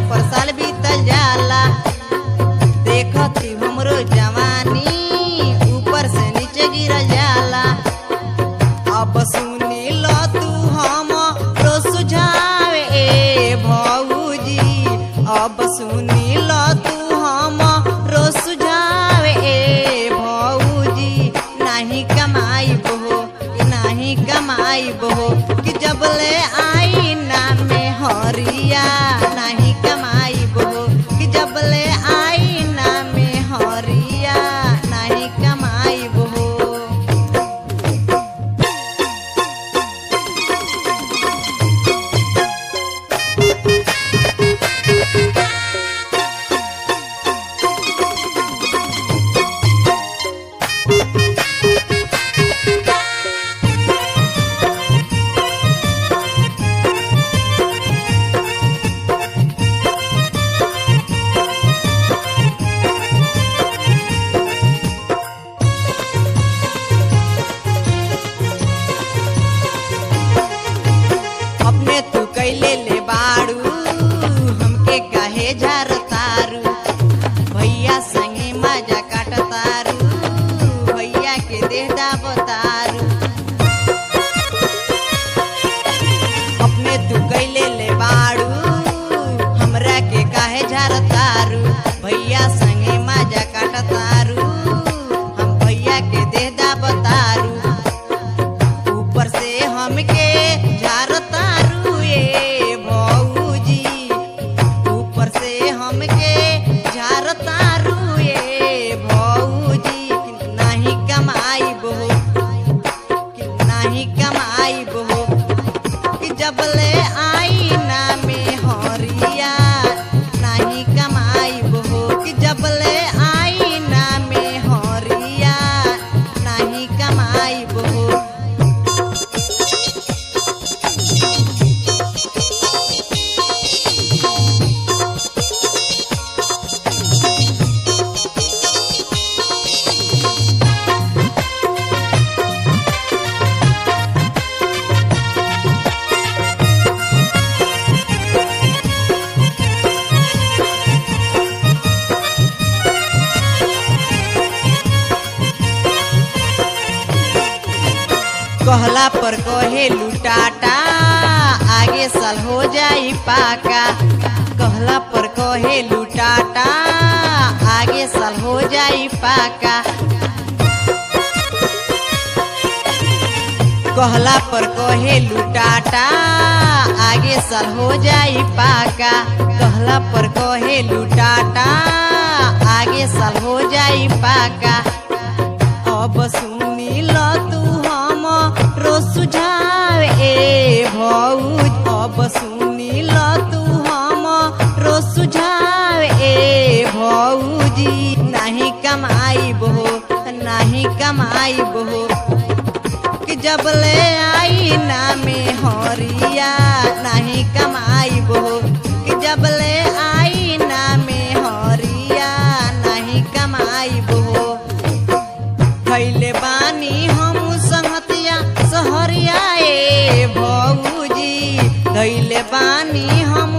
पर साल बीतल जाला देखती हमरो जवानी ऊपर से नीचे गिरल जाला अब सुनी लो तू हम रो सुझावे ए भौजी अब सुनी लो तू हम रो सुझावे ए भौजी नाही कमाई बहो नाही कमाई बहो कि जब ले आई ना में हरिया नाही कमाई बहो कि जब ले आई ना में हरिया नाही कमाई बहो अपने तू कैले ले बाड़ू हमके काहे झरतारू भैया संगे मजा काटतारू भैया के देह दाबतारू अपने तू कैले ले बाड़ू हमरा के काहे झरतारू भैया संगे मजा काटतारू हम भैया के देह दाबतारू ऊपर से हमके झारतारू ए भौजी ऊपर से हमके झारतारू ए भौजी कि नाही कमाई बहो कि नाही कमाई बहो कि जब ले आई ना में हरिया नाही कमाई बहो कि जब ले आई ना में हरिया नाही कमाई बहो कहला पर कहे लुटाटा आगे साल हो जाई पाका कहला पर कहे लुटाटा आगे साल हो जाई पाका कहला पर कहे लुटाटा आगे साल हो जाई पाका कहला पर कहे लुटाटा आगे साल हो जाई पाका अब सुनी ल तू हम रो सुझाव ए भौज अब सुनी ल तू हम रो सुझाव ए भौजी नाही कमाई बहो नाही कमाई बहो कि जब ले आई ना में हरिया नाही कमाई बहो कि जब ले आई ना में हरिया नाही कमाई बहो खैले बानी हम संहतिया सहरिया ए भौजी धैले बानी हम